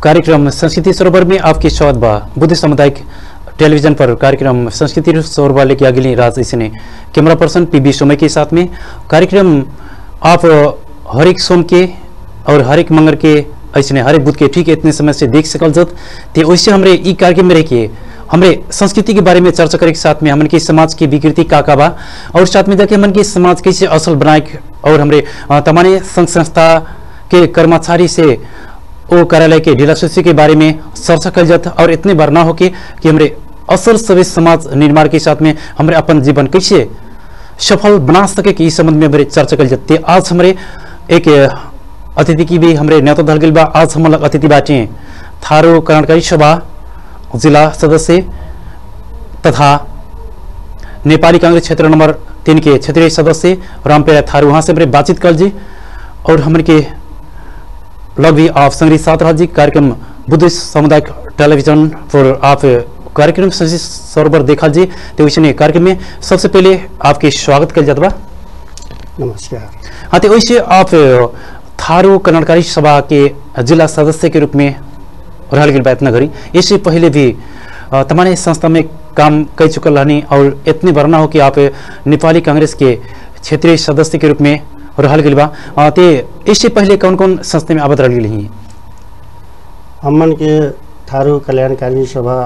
कार्यक्रम संस्कृति सरोवर में आपके स्वागत बा बुद्ध सामुदायिक टेलीविजन पर कार्यक्रम संस्कृति सरोवर लेके अगली रात इसने camera person P B Somay के साथ में कार्यक्रम आप हरेक सोम के और हरेक मंगर के ऐसे हरेक बुध के ठीक इतने समय से देख सकल जत ते वैसे हमरे ई कार्यक्रम में रह के हमरे संस्कृति के बारे में चर्चा करे के साथ में हमन के समाज की विकृति का का बा और साथ में जाके हमन के समाज कैसे असल बनाए के और हमरे अ, तमाने संघ संस्था के कर्मचारी से वो कार्यालय के ढीला सूची के बारे में चर्चा कल जाता और इतने बार ना हो के कि हमरे असल सभी समाज निर्माण के साथ में हमरे अपन जीवन कैसे सफल बना सके कि इस संबंध में हमारे चर्चा कल जाते आज हमारे एक अ, अतिथि की भी हमारे न्योता धल गइल बा आज हम लोग अतिथि बाटे थारू कल्याणकारी सभा जिला सदस्य तथा नेपाली कांग्रेस क्षेत्र नंबर तीन के क्षेत्रीय सदस्य रामपेरा थारू वहाँ से हमारे बातचीत कर जी और हमन के लग भी आप संग्रही साथ रह जी कार्यक्रम बुद्ध सामुदायिक टेलीविजन पर आप कार्यक्रम संस्कृति सरोवर देखा जी तो वैसे कार्यक्रम में सबसे पहले आपके स्वागत कर जाता बा नमस्कार हाँ तो वैसे आप थारू कल्याणकारी सभा के जिला सदस्य के रूप में रहल गए इतना घड़ी इससे पहले भी अ, तमाने संस्था में काम कर चुकल रहनी और इतने भरना हो कि आप नेपाली कांग्रेस के क्षेत्रीय सदस्य के रूप में रहल गए बा अ, ते इससे पहले कौन कौन संस्था में आबद रह गई हमन के थारू कल्याणकारी सभा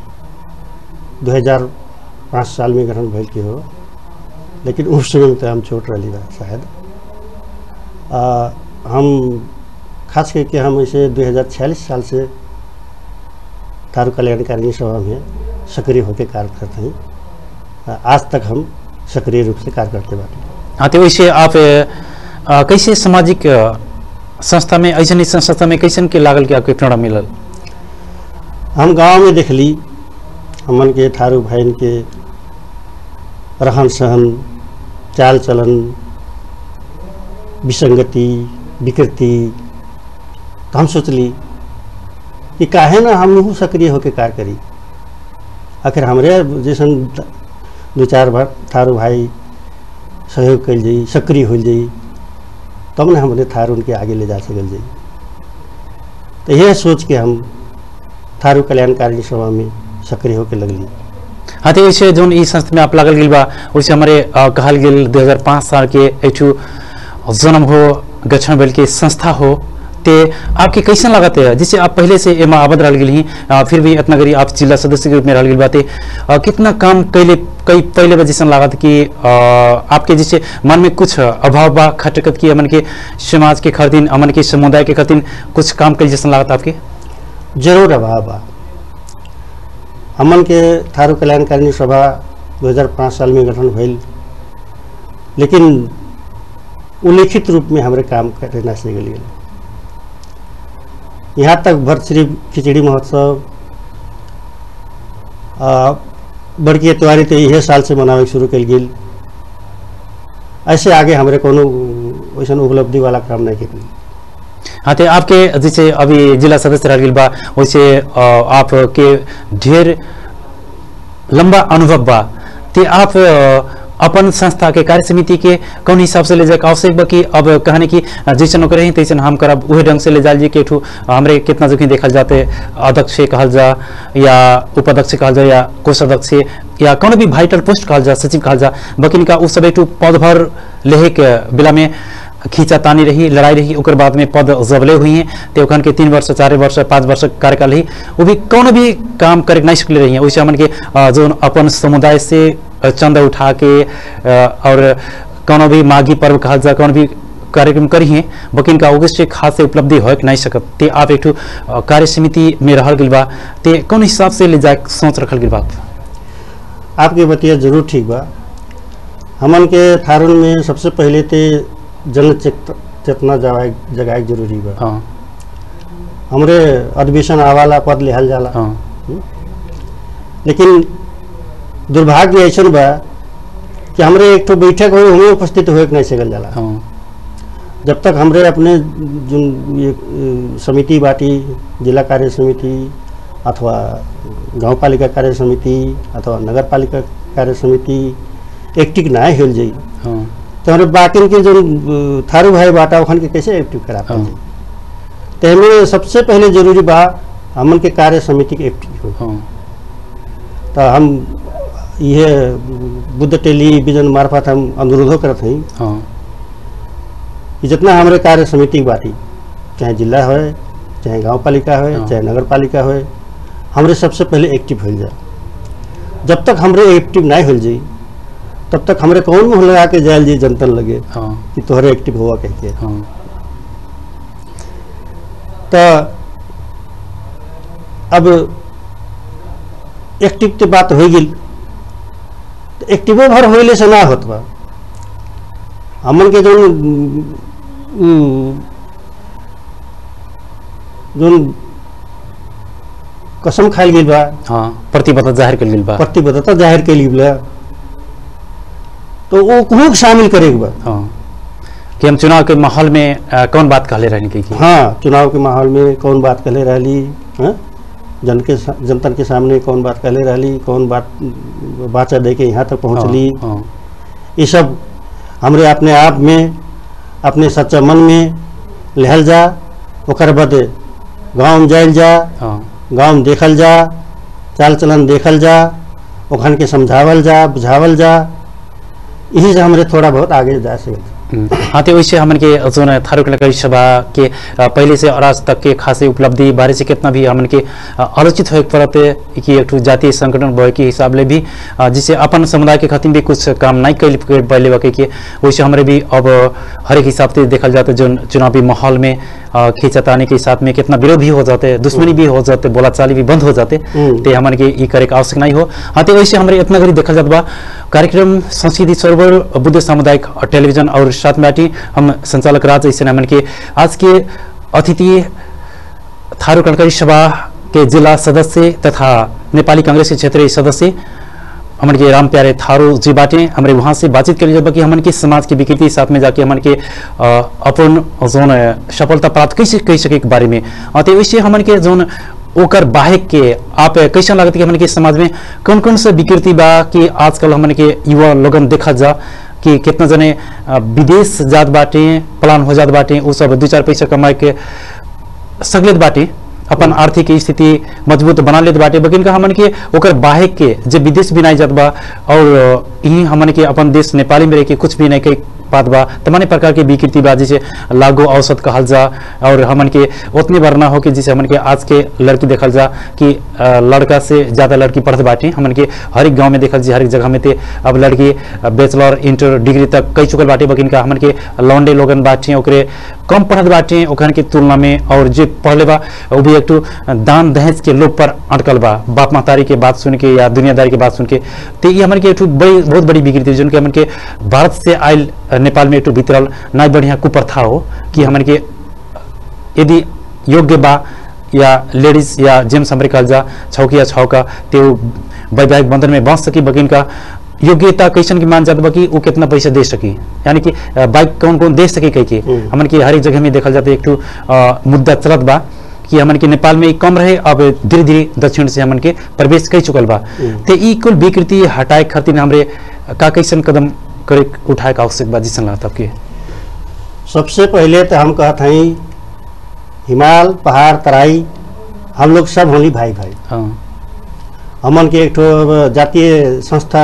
2005 साल में गठन भइल के हो लेकिन उस समय में तो हम छोट रही बा शायद आ, हम खास करके हम इसे 2046 साल से थारू कल्याणकारी सभा में सक्रिय होकर कार्य करते हैं आ, आज तक हम सक्रिय रूप से कार्य करते बाटे हाँ तो वैसे आप अ, कैसे सामाजिक अ, संस्था में ऐसा संस्था में कैसन के लागल के आपके प्रेरणा मिलल हम गांव में देखली हमन के थारू भाईन के रहन सहन चाल चलन विसंगति विकृति तो हम सोचली कि काहे ना हम सक्रिय होकर कार्य करी आखिर हमरे जैसन दो चार बार थारू भाई सहयोग कल जाई सक्रिय हो जाई तब ना हमने थारू उनके आगे ले जा सकल जाई तो यह सोच के हम थारू कल्याणकारी सभा में सक्रिय होकर लगली हाँ तो वैसे जोन ई संस्था में आप लागल गई बा वैसे हमारे अ, कहल गेल 2005 साल के एठू जन्म हो गठन भेल के संस्था हो ते आपके कैसन लागत है जिससे आप पहले से एमा आबद रह गई फिर भी इतना गरी आप जिला सदस्य के रूप में रह गई बाते अ, कितना काम कैले कई पहले बा जैसन लागत कि अ, आपके जैसे मन में कुछ अभाव बा खटकत की अमन के समाज के खातिर अमन के समुदाय के खातिर कुछ काम कैल जैसन लागत आपके जरूर अभाव बा हमन के थारू कल्याणकारिणी सभा 2005 साल में गठन भइल लेकिन उल्लिखित रूप में हमारे काम करे ना से गेल यहाँ तक भरश्री खिचड़ी महोत्सव आ, बड़की त्योहारी तो इहे साल से मनावे के शुरू कल गेल ऐसे आगे हमारे कोनो वैसन उपलब्धि वाला काम नहीं कितनी हाँ तो आपके जैसे अभी जिला सदस्य रह गइल बा वैसे अ, आपके ढेर लंबा अनुभव बा ते आप अ, अपन संस्था के कार्य समिति के कौन हिसाब से ले जाए के आवश्यक बा कि अब कहने की अ, जैसन ओकर रही तैसन हम करब उहे ढंग से ले जाल जी के ठू हमरे कितना जोखिम देखल जाते अध्यक्ष कहल जा या उपाध्यक्ष कहल जा या कोषाध्यक्ष या कौन भी वाइटल पोस्ट कहल जा सचिव कहल जा बकिन का उ सब एक ठू पद भर लेहे के बेला में खींचा तानी रही लड़ाई रही ओकर बाद में पद जबले हुई हैं तो ओखन के तीन वर्ष चार वर्ष पाँच वर्ष कार्यकाल रही वो भी कौन भी काम करे नहीं सकले रही हैं वैसे हमन के अ, जो अपन समुदाय से अ, चंदा उठा के अ, और कौन भी माघी पर्व कहा जा कौन भी कार्यक्रम करी हैं बकिन का ओगे से खास से उपलब्धि हो नहीं सकत ते आप एक ठो, अ, कार्य समिति में रहल गइल बा ते कौन हिसाब से ले जाए सोच रखल गइल बा आप? आपके बतिया जरूर ठीक बा हमन के थारुन में सबसे पहले ते जन चेत- चेतना जगाए जगाए के जरूरी बा हाँ हमरे अधिवेशन आवाला पद लिहल जाला हाँ लेकिन दुर्भाग्य ऐसन बा कि हमरे एक ठो बैठक हो हमें उपस्थित होए के नहीं सकल जाला हाँ जब तक हमरे अपने जो ये अ, समिति बाटी जिला कार्य समिति अथवा गांव पालिका कार्य समिति अथवा नगर पालिका कार्य समिति एक्टिव ना हिल जाई हाँ तो हमारे बाकी के जो अ, थारू भाई बाटा ओखन के कैसे एक्टिव करा पाए हाँ। तेमे सबसे पहले जरूरी बा हमन के कार्य समिति के एक्टिव हो हाँ तो हम यह बुद्ध टेलीविजन मार्फत हम अनुरोधो करत हई हाँ कि जितना हमारे कार्य समिति की बाटी चाहे जिला हो चाहे गांव पालिका हो हाँ। चाहे नगर पालिका हो हमरे सबसे पहले एक्टिव हो जाए जब तक हमरे एक्टिव नहीं हो जाई तब तक हमरे कौन मुँह लगा के जायल जी जनतन लगे हाँ कि तोहरे एक्टिव हुआ कह के हाँ तो अब एक्टिव के बात हो गई तो एक्टिवो भर होइले से ना होत बा हमन के जौन उम, जौन कसम खाइल गई बा हाँ प्रतिबद्धता जाहिर कर गेल बा प्रतिबद्धता जाहिर कैली बा तो वो कुछ शामिल करे के बा हाँ कि हम चुनाव के माहौल में अ, कौन बात कहले रहने की हाँ चुनाव के माहौल में कौन बात कहले रहली हाँ? जन के सा- जनतन के सामने कौन बात कहले रहली कौन बात बाचा दे के यहाँ तक पहुँचली हाँ, हाँ, ये सब हमरे अपने आप में अपने सच्चा मन में लहल जा ओकर बाद गाँव में जायल जा हाँ गाँव में देखल जा चाल चलन देखल जा ओखन के समझावल जा बुझावल जा यही से हमरे थोड़ा बहुत आगे जा सकते हम्म, हाँ तो वैसे हमन के जोन थारू कलाकारी सभा के अ, पहले से और आज तक के खासे उपलब्धि बारे से कितना भी हमन के अ, आलोचित होए के पड़त कि एक ठो जातीय संगठन बहे के हिसाब ले भी अ, जिसे अपन समुदाय के खातिर भी कुछ काम नहीं कैल कर पहले बाकी के वैसे हमारे भी अब हर एक हिसाब से देखल जाते जो चुनावी माहौल में अ, खींचतानी के साथ में कितना विरोध भी हो जाते दुश्मनी भी हो जाते बोलाचाली भी बंद हो जाते हम्म। ते हमन के ई करे के आवश्यक नहीं हो हाँ तो वैसे हमारे इतना घड़ी देखल जात बा कार्यक्रम संस्कृति सरोवर बुद्ध सामुदायिक टेलीविजन और साथ में आटी हम संचालक राज ऐसे हमन के आज के अतिथि थारू कणकारी सभा के जिला सदस्य तथा नेपाली कांग्रेस के क्षेत्रीय सदस्य हमन के राम प्यारे थारू जी बाटे हमरे वहाँ से बातचीत करी जब कि हमन के समाज की विकृति साथ में जाके हमन के अ, अपन जोन अ, सफलता प्राप्त कैसे कह सके के बारे में अ, तो वैसे हमन के जोन ओकर बाहेक के आप कैसा लागत कि हमन के समाज में कौन कौन सा विकृति बा कि आजकल हमन के युवा लोगन देखा जा कि कितना जने अ, विदेश जात बाटे प्लान हो जात बाटे उ सब दू चार पैसा कमाए के सगलेत बाटे अपन आर्थिक स्थिति मजबूत बना लेत बाटे लेकिन का हमन के ओकर बाहे के जे विदेश भी नहीं जात बा और यही हमन के अपन देश नेपाली में रह के कुछ भी नहीं कई बात बा तमाने प्रकार के विकृति बा जैसे लागू औसत कहल जा और हमन के उतने बार ना हो कि जैसे हमन के आज के लड़की देखल जा कि अ, लड़का से ज्यादा लड़की पढ़त बाटे हमन के हर एक गांव में देखल जी हर एक जगह में ते अब लड़की बैचलर इंटर डिग्री तक कई चुकल बाटे लेकिन का हमन के लौंडे लोगन बाटे ओकरे कम पढ़त बाटे ओखन के तुलना में और जे पढ़ले बा वो भी एक ठो दान दहेज के लोभ पर अटकल बा बाप महतारी के बात सुन के या दुनियादारी के बात सुन के तो ये हमन के एक ठो बड़ी बहुत बड़ी विकृति है, जिनके हमन के भारत से आयल नेपाल में एक ठो भीतरल ना बढ़िया कुप्रथा हो कि हमन के यदि योग्य बा या लेडीज या जेम्स हमरे कहल जा छौकी या छौका ते उ वैवाहिक बंधन में बांध सकी बगिन का योग्यता कैसन की मान जात बा कि वो कितना पैसा दे सकी यानी कि अ, बाइक कौन कौन दे सकी कह के हम्म। हमन के हर एक जगह में देखल जाता एक ठो अ, मुद्दा चलत बा कि हमन के नेपाल में ई कम रहे अब धीरे धीरे दक्षिण से हमन के प्रवेश कर चुकल बा हम्म। ते ई कुल विकृति हटाए खातिर हमरे का कैसन कदम करे उठाए का आवश्यक बा जिसन लागत आपके सबसे पहले तो हम कहत हई हिमाल पहाड़ तराई हम लोग सब होली भाई भाई हाँ हमन के एक ठो जातीय संस्था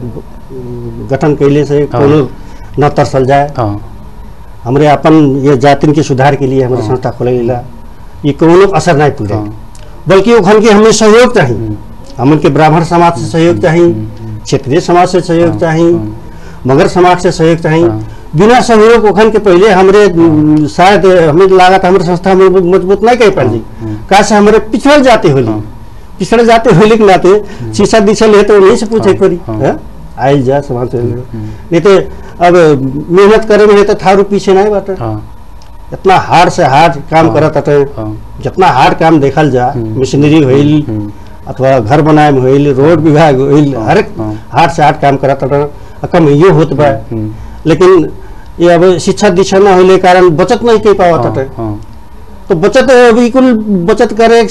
गठन कैले से हाँ। कोनो न तरसल जाए हाँ हमरे अपन ये जातिन के सुधार के लिए हमारे हाँ। संस्था खोले ला ये कोनो असर नहीं पूरे हाँ बल्कि ओखन के हमें सहयोग चाहिए हम्म, हमन के ब्राह्मण समाज से सहयोग चाहिए क्षेत्रीय समाज से सहयोग हाँ, चाहिए हाँ। मगर समाज से सहयोग चाहिए हाँ। बिना सहयोग ओखन के पहले हमरे उम, शायद हमें लागत हमारे संस्था में मजबूत नहीं कर पाई हाँ। का से हमारे पिछड़ जाते होली हाँ। पिछड़ जाते होली के नाते शीशा दिशल है तो उन्हीं से पूछे हाँ, करी हाँ। हाँ? आइल जा समाज से हम्म। नहीं तो अब मेहनत करे में है तो थारू पीछे नहीं बाटे हाँ इतना हार्ड से हार्ड काम हाँ। करत हटे हाँ जितना हार्ड काम देखल जा हम्म। मशीनरी होइल हम्म, अथवा घर बनाए में होइल रोड विभाग होइल हाँ, हर एक हाँ। हार्ड से हार्ड काम करत हटे कम यो होत बा हम्म, लेकिन ये अब शिक्षा दीक्षा न होले कारण बचत नहीं कर पावत हाँ, हटे हाँ, तो बचत बिल्कुल बचत करे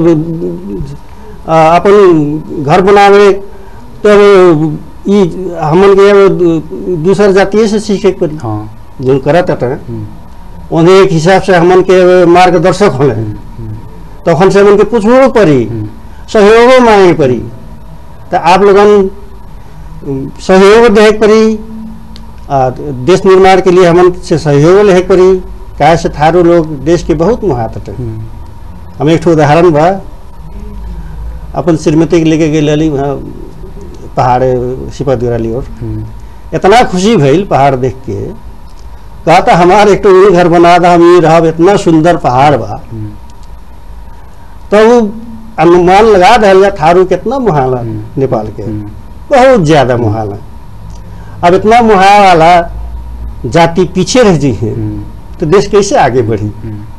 अ, अपन घर बनावे तो अब ई हमन के अब दू- दूसर जातीय से सीखे के पड़ी हाँ जो करत हटे हम्म, उन्हें एक हिसाब से हमन के मार्गदर्शक होले तखन से हमन के पूछबो पड़ी सहयोगो मांगे पड़ी तो आप लोगन उम, सहयोग देहे के पड़ी आ देश निर्माण के लिए हमन से सहयोग लेहे के पड़ी काहे से थारू लोग देश के बहुत मुहात हटे हम एक ठो उदाहरण बा अपन श्रीमती के लेके गए रही वहाँ पहाड़ सिपतगराली और इतना खुशी भइल पहाड़ देख के कहा था हमार एक तो ये घर बना था हम ये रहब इतना सुंदर पहाड़ बा तो वो अनुमान लगा दिया जा थारू कितना मुहाला हम्म। नेपाल के बहुत ज्यादा मुहाला अब इतना मुहा वाला जाति पीछे रह जी है तो देश कैसे आगे बढ़ी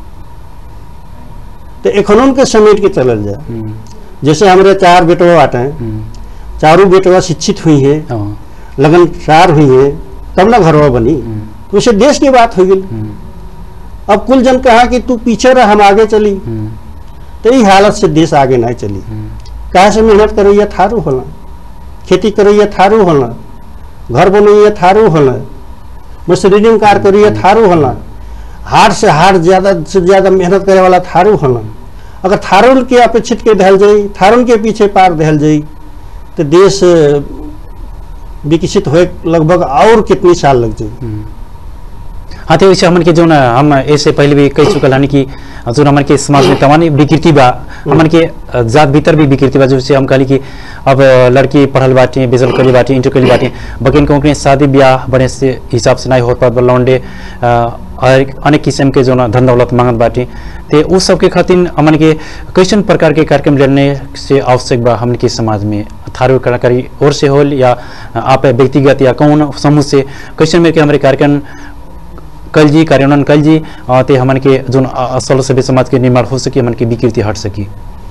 तो इकोनॉम के समेट के चलल जाए जैसे हमारे चार बेटवा बाटे हैं चारों बेटवा शिक्षित हुई है लगनसार हुई है तब ना घरवा बनी तो उसे देश की बात हो गई अब कुल जन कहा कि तू पीछे रह हम आगे चली तो ई हालत से देश आगे नहीं चली कहा से मेहनत करो या थारू होला खेती करो या थारू होला घर बनो या थारू होला मशीनिंग कार करो या थारू होला हार से हार ज्यादा से ज्यादा मेहनत करे वाला थारू होला अगर थारून के अपेक्षित के दहल जाई थारून के पीछे पार दहल जाई तो देश अ, विकसित होए लगभग और कितनी साल लग जाई हाँ तो वैसे हमन के जो ना हम ऐसे पहले भी कह चुकल हनी कि जो हमन के समाज में तमाम विकृति बा हमन के अ, जात भीतर भी विकृति बा जैसे हम कहली कि अब अ, लड़की पढ़ल बाटी बेजल कली बाटी इंटर कली बाटी बकिन को के शादी ब्याह बने से हिसाब से नहीं हो पात बा लौंडे अ, और अनेक किस्म के जो ना धन दौलत मांगत बाटी ते उस सब के खातिर हमन के कैसन प्रकार के कार्यक्रम लेने से आवश्यक बा हमन के समाज में थारू कलाकारी और से होल या आप व्यक्तिगत या कौन समूह से कैसन में के हमारे कार्यक्रम कल जी कार्यान्वयन कल जी अ, ते हमन के जोन अ, असल सभ्य समाज के निर्माण हो सके हमन के विकृति हट सकी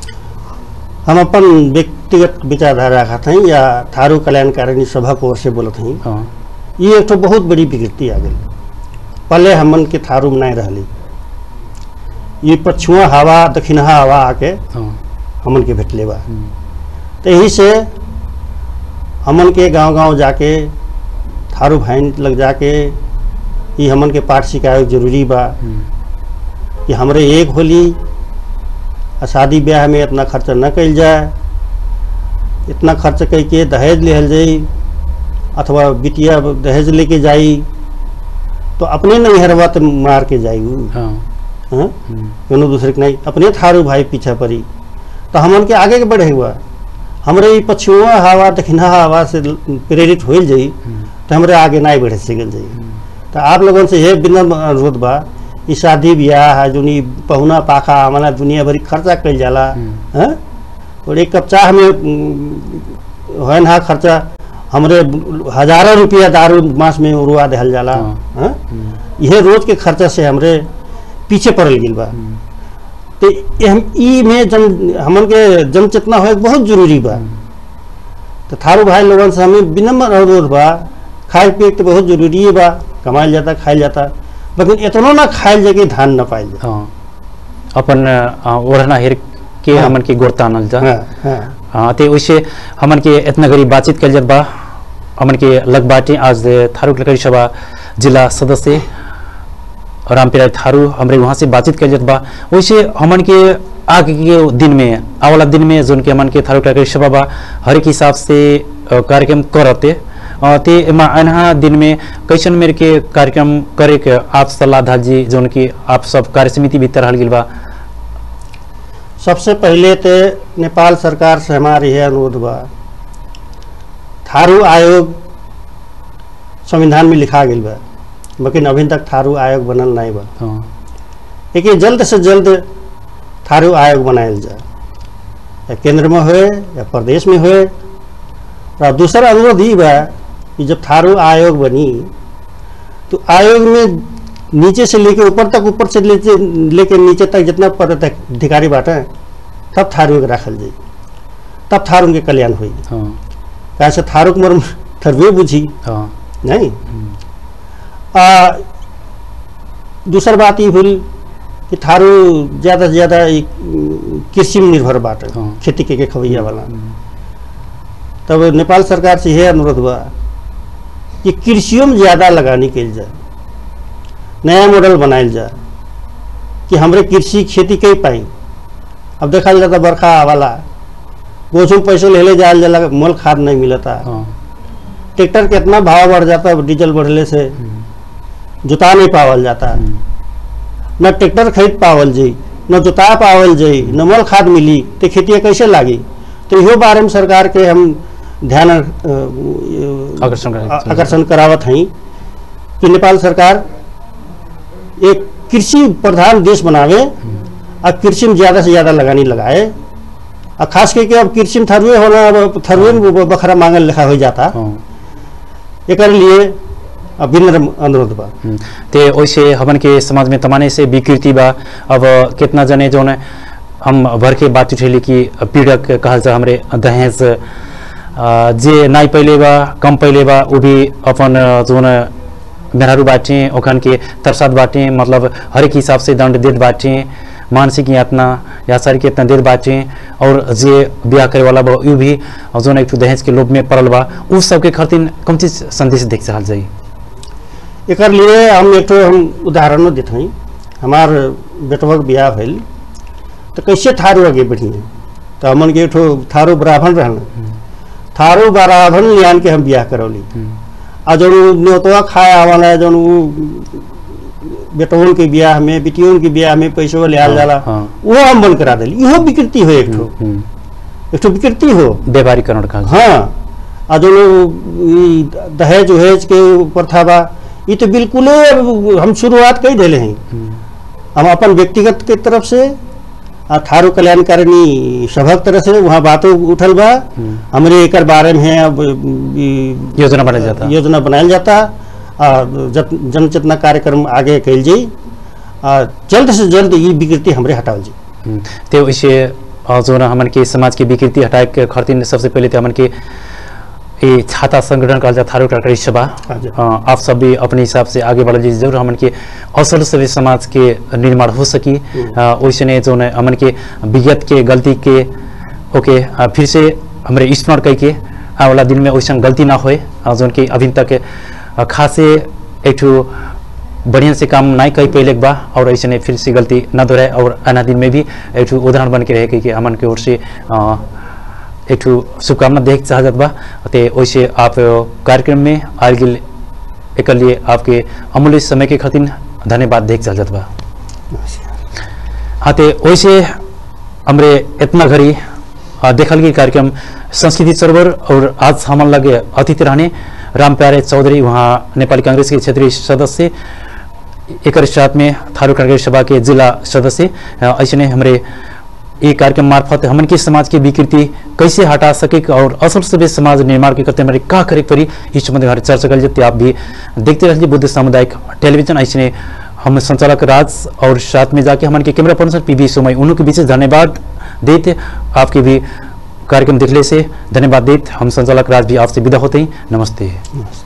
हम अपन व्यक्तिगत विचारधारा रखत हई या थारू कल्याणकारिणी सभा को ओर से बोलत हई हाँ ये एक तो बहुत बड़ी विकृति आ गई पहले हमन के थारू में नहीं रहली ये पछुआ हवा दक्षिणहा हवा आके हाँ हमन के भेटले बा हम्म, तो यही से हमन के गांव गांव जाके थारू भाई लग जाके ये हमन के पाठ सिखाए जरूरी बा हम्म, कि हमरे एक होली आ शादी ब्याह में इतना खर्च न कल जाए इतना खर्च कई के दहेज लेहल जाई अथवा बिटिया दहेज लेके जाई तो अपने नहीं हरवा तो मार के जाई उ, हाँ हाँ? हम्म, कोनो दूसरे के नहीं अपने थारू भाई पीछा पड़ी तो हमन के आगे के बढ़े हुआ हमरे ई पछुआ हवा दक्षिणा हवा से प्रेरित होल जाई हम्म, तो हमरे आगे नहीं बढ़े सकल जाई तो आप लोगों से ये विनम्र अनुरोध बा ई शादी ब्याह है जोनी पहुना पाखा हमारा दुनिया भरी खर्चा कल जाला हम्म। हैं और एक कप चाह में उम, है ना खर्चा हमरे हजारों रुपया दारू मास में उड़वा देहल जाला हाँ। हैं हम्म, यह रोज के खर्चा से हमरे पीछे पड़ल गेल बा हम्म, तो ये हम ई में जन हमन के जन चेतना होए के बहुत जरूरी बा तो थारू भाई लोगन से हमें विनम्र अनुरोध बा खाए पिए के तो बहुत जरूरी है बा कमायल जाता खायल जाता लेकिन इतना ना खायल जाए कि धान न पायल जाए हाँ अपन अ, ओढ़ना हेर के हाँ। हमन के गोड़ तानल जा हाँ हाँ हाँ ते वैसे हमन के इतना गरीब बातचीत कल जात बा हमन के लग बाटे आज थारू कलकरी सभा जिला सदस्य रामपिराज थारू हमरे वहाँ से बातचीत कल जात बा वैसे हमन के आगे के दिन में आवाला दिन में जोन के हमन के थारू कलकरी सभा बा हर एक हिसाब से अ, कार्यक्रम करते अ, ते एमा अनहा दिन में कैसन मेरे के कार्यक्रम करे के आप सलाह धाल जी जोन की आप सब कार्य समिति भीतर रहल गेल बा सबसे पहले तो नेपाल सरकार से हमारी यह अनुरोध बा थारू आयोग संविधान में लिखा गया बा लेकिन अभी तक थारू आयोग बनल नहीं बा हाँ लेकिन जल्द से जल्द थारू आयोग बनायल जाए या केंद्र में होए या प्रदेश में होए और दूसरा अनुरोध ही बा कि जब थारू आयोग बनी तो आयोग में नीचे से लेके ऊपर तक ऊपर से लेके लेके नीचे तक जितना पद तक अधिकारी बाटे तब थारू के रखल जाई तब थारू के कल्याण हुई हाँ कहा से थारू के मर्म थरवे बुझी हाँ नहीं आ, दूसर बात ये हुई कि थारू ज़्यादा से ज़्यादा ई, उम, कृषि में निर्भर बाटे हाँ। खेती के, के खवैया वाला तब नेपाल सरकार से यह अनुरोध बा कि कृषियों में ज़्यादा लगानी के जाए नया मॉडल बनायल जाए कि हमरे कृषि खेती कई पाई अब देखल जाता बरखा आवाला गोचुम पैसे ले ले जायल जाला मोल खाद नहीं मिलता हाँ ट्रैक्टर के इतना भाव बढ़ जाता है डीजल बढ़ले से जुता नहीं पावल जाता न ट्रैक्टर खरीद पावल जी न जुता पावल जी न मोल खाद मिली तो खेती कैसे लागी तो इहो बारे में सरकार के हम ध्यान अ, आकर्षण करावत आ- आकर्षण करावत हई कि नेपाल सरकार एक कृषि प्रधान देश बनावे और कृषि में ज़्यादा से ज़्यादा लगानी लगाए और खास करके अब कृषि में थरुए होना अब थरुए में बखरा मांगल लिखा हो जाता हाँ एक लिए अब विनम्र अनुरोध बा हम्म, ते वैसे हमन के समाज में तमाने से विकृति बा अब कितना जने जो न हम भर के बात उठेली कि पीड़क कहल जा हमरे दहेज अ, जे नाई पहले बा कम पहले बा वो भी अपन जो न मेहरारू बाटे ओखन के तरसाद बाटे मतलब हर एक हिसाब से दंड देत बाटे मानसिक यातना या शारीरिक यातना देत बाटे और जे ब्याह करे वाला बा उ भी जो न एक ठो दहेज के लोभ में पड़ल बा उ सबके खातिर कौन चीज संदेश देख चाहल जाई एक लिए हम एक ठो हम उदाहरणों देते हैं हमार बेटवा के ब्याह भइल तो कैसे थारू आगे बढ़िए तो हमन के एक ठो थारू ब्राह्मण रहन थारू ब्राह्मण लियान के हम ब्याह करौली आ जौन उ न्योतवा खाए आवाला जौन उ बेटवन के ब्याह में बेटियों के ब्याह में पैसवा ले आल हाँ, जाला हाँ। वो हम बंद करा दिली इहो विकृति हो एक ठो हम्म, एक ठो विकृति हो व्यापारीकरण का हाँ आ जो ई दहेज उहेज के प्रथा बा ये तो बिल्कुल हम शुरुआत कर दिले हैं हम अपन व्यक्तिगत के तरफ से आ थारू कल्याणकारिणी सभक तरफ से वहाँ बातों उठल बा हमरे एकर बारे में अब ई योजना बनाया जाता योजना बनायल जाता आ जत जन चेतना कार्यक्रम आगे कैल जाई आ जल्द से जल्द ये विकृति हमरे हटावल जी हम्म, ते वैसे अ, जो न हमन के समाज के विकृति हटाए के खातिर सबसे पहले तो हमन के ये छाता संगठन कहल जाता थारू टाकरी सभा हाँ जी। अ, आप सब भी अपने हिसाब से आगे बढ़ल जी जरूर हमन के असल से भी समाज के निर्माण हो सकी अ, वैसे ने जो न हमन के विगत के गलती के ओके अ, फिर से हमरे स्मरण कई के आने वाला दिन में वैसा गलती ना होए अ, जोन की अभी तक अ, खासे एक ठो बढ़िया से काम नहीं कई पहले के बा और ऐसे ने फिर से गलती न दोहराए और आना दिन में भी एक ठो उदाहरण बन के रहे कि, कि हमन के ओर से अ, एक ठो शुभकामना देख चाहत बा ते वैसे आप कार्यक्रम में आल गिल एक लिए आपके अमूल्य समय के खातिर धन्यवाद देख चाहत बा हाँ ते वैसे हमरे इतना घड़ी अ, देखल गई कार्यक्रम संस्कृति सरोवर और आज हमन लगे अतिथि रहने राम प्यारे चौधरी वहाँ नेपाली कांग्रेस के क्षेत्रीय सदस्य एक साथ में थारू कांग्रेस सभा के जिला सदस्य अ, ऐसे ने हमारे ये कार्यक्रम मार्फत हमन के समाज की विकृति कैसे हटा सके और असल से भी समाज निर्माण के करते हमारे का करे के पड़ी इस संबंध में हमारे चर्चा कर जाते आप भी देखते रहिए बुद्ध सामुदायिक टेलीविजन ऐसे ने हम संचालक राज और साथ में जाके हमारे के कैमरा पर्सन पी बी सोमई उन्हों के बीच धन्यवाद देते आपके भी कार्यक्रम देखने से धन्यवाद देते हम संचालक राज भी आपसे विदा होते हैं नमस्ते नमस्ते